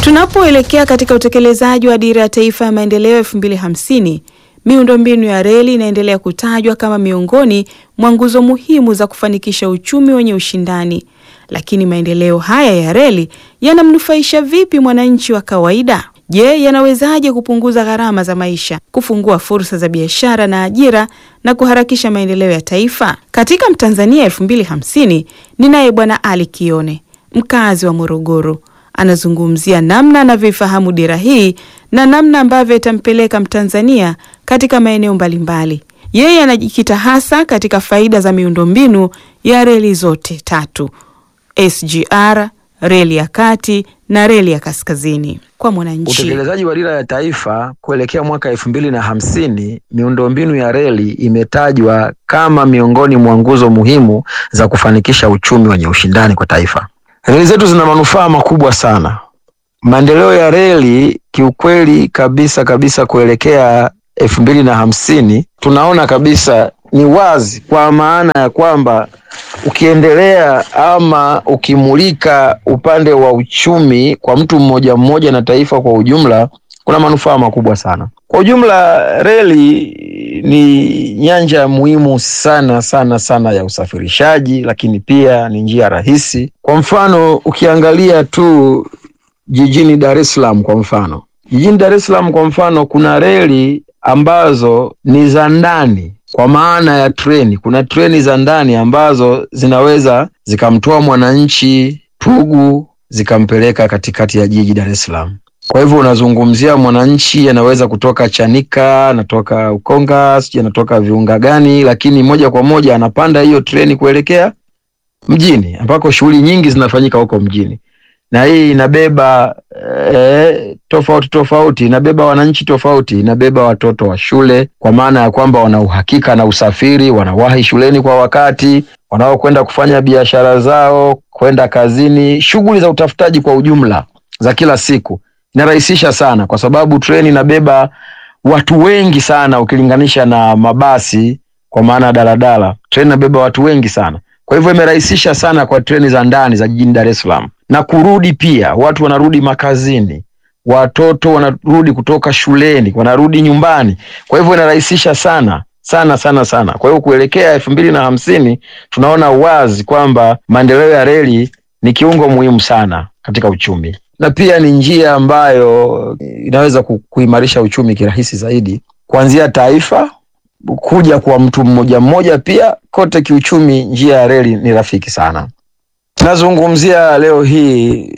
Tunapoelekea katika utekelezaji wa Dira ya Taifa ya Maendeleo 2050, miundombinu ya reli inaendelea kutajwa kama miongoni mwa nguzo muhimu za kufanikisha uchumi wenye ushindani. Lakini maendeleo haya ya reli yanamnufaisha vipi mwananchi wa kawaida? Je, yanawezaje kupunguza gharama za maisha, kufungua fursa za biashara na ajira na kuharakisha maendeleo ya taifa? Katika Mtanzania 2050 ninaye Bwana Ali Kione, mkazi wa Morogoro. Anazungumzia namna anavyoifahamu dira hii na namna ambavyo itampeleka Mtanzania katika maeneo mbalimbali. Yeye anajikita hasa katika faida za miundombinu ya reli zote tatu, SGR, reli ya kati na reli ya kaskazini. Kwa mwananchi, Utekelezaji wa dira ya taifa kuelekea mwaka elfu mbili na hamsini, miundombinu ya reli imetajwa kama miongoni mwa nguzo muhimu za kufanikisha uchumi wenye ushindani kwa taifa. Reli zetu zina manufaa makubwa sana. Maendeleo ya reli kiukweli kabisa kabisa kuelekea elfu mbili na hamsini, tunaona kabisa ni wazi, kwa maana ya kwamba ukiendelea ama ukimulika upande wa uchumi kwa mtu mmoja mmoja na taifa kwa ujumla, kuna manufaa makubwa sana. Kwa ujumla, reli ni nyanja muhimu sana sana sana ya usafirishaji, lakini pia ni njia rahisi. Kwa mfano, ukiangalia tu jijini Dar es Salaam kwa mfano, jijini Dar es Salaam kwa mfano, kuna reli ambazo ni za ndani kwa maana ya treni. Kuna treni za ndani ambazo zinaweza zikamtoa mwananchi Pugu zikampeleka katikati ya jiji Dar es Salaam. Kwa hivyo unazungumzia mwananchi anaweza kutoka Chanika, anatoka Ukonga, sijui anatoka viunga gani, lakini moja kwa moja anapanda hiyo treni kuelekea mjini ambako shughuli nyingi zinafanyika huko mjini, na hii inabeba eh, tofauti tofauti, inabeba wananchi tofauti, inabeba watoto wa shule, kwa maana ya kwamba wana uhakika na usafiri, wanawahi shuleni kwa wakati, wanaokwenda kufanya biashara zao, kwenda kazini, shughuli za utafutaji kwa ujumla za kila siku inarahisisha sana, kwa sababu treni inabeba watu wengi sana ukilinganisha na mabasi, kwa maana ya daladala. Treni inabeba watu wengi sana, kwa hivyo imerahisisha sana kwa treni za ndani za jijini Dar es Salaam na kurudi pia, watu wanarudi makazini, watoto wanarudi kutoka shuleni, wanarudi nyumbani. Kwa hivyo inarahisisha sana sana sana sana. Kwa hiyo kuelekea elfu mbili na hamsini tunaona wazi kwamba maendeleo ya reli ni kiungo muhimu sana katika uchumi na pia ni njia ambayo inaweza ku- kuimarisha uchumi kirahisi zaidi, kuanzia taifa kuja kwa mtu mmoja mmoja, pia kote kiuchumi, njia ya reli ni rafiki sana. Nazungumzia leo hii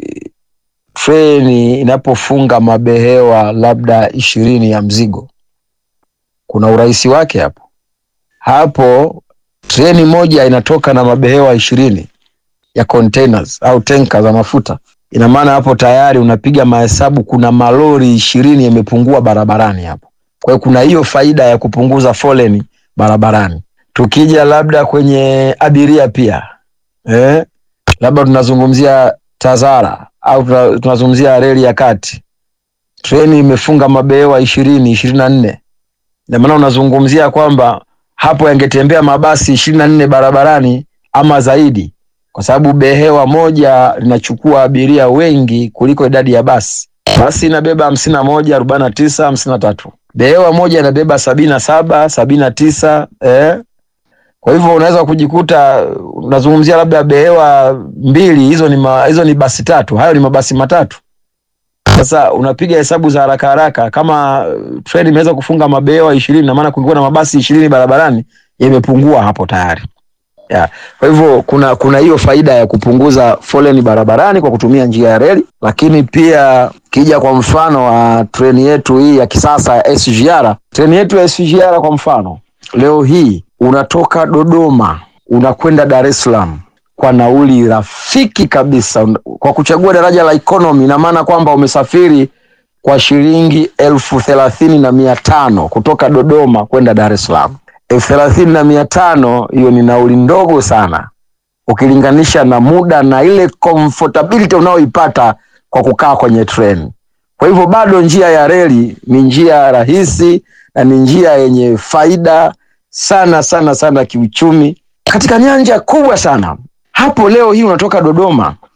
treni inapofunga mabehewa labda ishirini ya mzigo, kuna urahisi wake hapo. Hapo treni moja inatoka na mabehewa ishirini ya containers au tenka za mafuta ina maana hapo tayari unapiga mahesabu, kuna malori ishirini yamepungua barabarani hapo. Kwa hiyo kuna hiyo faida ya kupunguza foleni barabarani. Tukija labda kwenye abiria pia eh, labda tunazungumzia Tazara au tuna- tunazungumzia reli ya kati, treni imefunga mabehewa ishirini ishirini na nne ina maana unazungumzia kwamba hapo yangetembea mabasi ishirini na nne barabarani ama zaidi kwa sababu behewa moja linachukua abiria wengi kuliko idadi ya basi. Basi inabeba hamsini na moja arobaini na tisa hamsini na tatu behewa moja inabeba sabini na saba sabini na tisa eh. Kwa hivyo unaweza kujikuta unazungumzia labda behewa mbili, hizo ni ma, hizo ni basi tatu, hayo ni mabasi matatu. Sasa unapiga hesabu za haraka haraka, kama uh, treni imeweza kufunga mabehewa ishirini, na maana kulikuwa na mabasi ishirini barabarani, yamepungua hapo tayari ya. Kwa hivyo kuna kuna hiyo faida ya kupunguza foleni barabarani kwa kutumia njia ya reli, lakini pia kija kwa mfano wa treni yetu hii ya kisasa ya SGR, treni yetu ya SGR kwa mfano, leo hii unatoka Dodoma unakwenda Dar es Salaam kwa nauli rafiki kabisa, kwa kuchagua daraja la economy, ina maana kwamba umesafiri kwa shilingi elfu thelathini na mia tano kutoka Dodoma kwenda Dar es Salaam elfu thelathini na mia tano hiyo ni nauli ndogo sana ukilinganisha na muda na ile comfortability unaoipata kwa kukaa kwenye treni. Kwa hivyo bado njia ya reli ni njia rahisi na ni njia yenye faida sana sana sana kiuchumi katika nyanja kubwa sana. Hapo leo hii unatoka Dodoma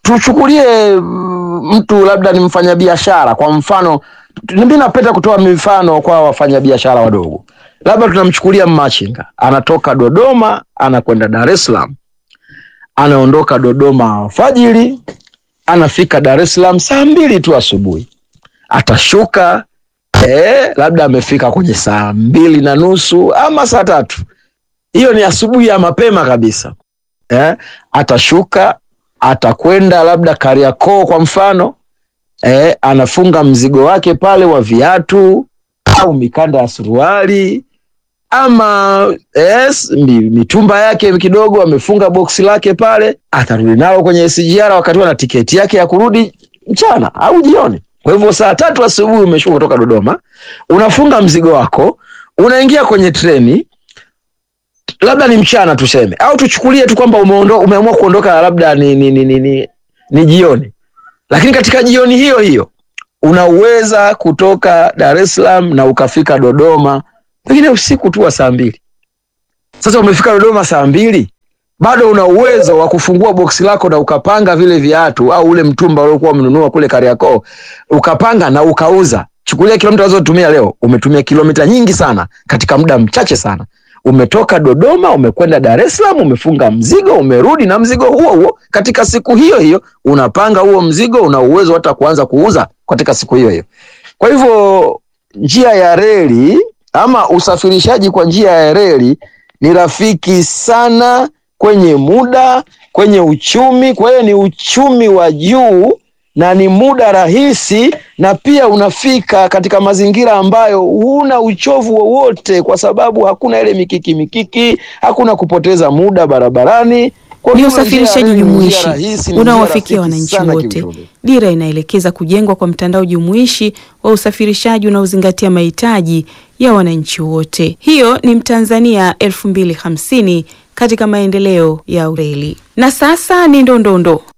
tuchukulie mm, mtu labda ni mfanyabiashara kwa mfano, mimi napenda kutoa mifano kwa wafanyabiashara wadogo. Labda tunamchukulia mmachinga, anatoka Dodoma anakwenda Dar es Salaam, anaondoka Dodoma fajiri, anafika Dar es Salaam saa mbili tu asubuhi, atashuka eh, labda amefika kwenye saa mbili na nusu ama saa tatu. Hiyo ni asubuhi ya mapema kabisa eh, atashuka atakwenda labda Kariakoo kwa mfano eh, anafunga mzigo wake pale wa viatu au mikanda ya suruali ama yes, mi- mitumba yake kidogo, amefunga boksi lake pale, atarudi nalo kwenye SGR wakati ana tiketi yake ya kurudi mchana au jioni. Kwa hivyo saa tatu asubuhi umeshuka kutoka Dodoma, unafunga mzigo wako, unaingia kwenye treni, labda ni mchana tuseme, au tuchukulie tu kwamba umeondo, umeamua kuondoka labda ni, ni, ni, ni, ni, ni jioni, lakini katika jioni hiyo hiyo unaweza kutoka Dar es Salaam na ukafika Dodoma pengine usiku tu wa saa mbili. Sasa umefika Dodoma saa mbili, bado una uwezo wa kufungua boksi lako na ukapanga vile viatu au ule mtumba uliokuwa umenunua kule Kariakoo, ukapanga na ukauza. Chukulia kilomita unazotumia leo, umetumia kilomita nyingi sana katika muda mchache sana. Umetoka Dodoma umekwenda Dar es Salaam, umefunga mzigo, umerudi na mzigo huo huo katika siku hiyo hiyo, unapanga huo mzigo, una uwezo hata kuanza kuuza katika siku hiyo hiyo. Kwa hivyo njia ya reli ama usafirishaji kwa njia ya reli ni rafiki sana kwenye muda, kwenye uchumi. Kwa hiyo ni uchumi wa juu na ni muda rahisi, na pia unafika katika mazingira ambayo huna uchovu wowote, kwa sababu hakuna ile mikiki mikiki, hakuna kupoteza muda barabarani. Kwa Ni hiyo njia ya usafirishaji reli ni njia jumuishi rahisi, ni njia unaowafikia rafiki wananchi sana wote. kiuchumi. Dira inaelekeza kujengwa kwa mtandao jumuishi wa usafirishaji unaozingatia mahitaji ya wananchi wote. Hiyo ni Mtanzania 2050 katika maendeleo ya reli. Na sasa ni ndondondo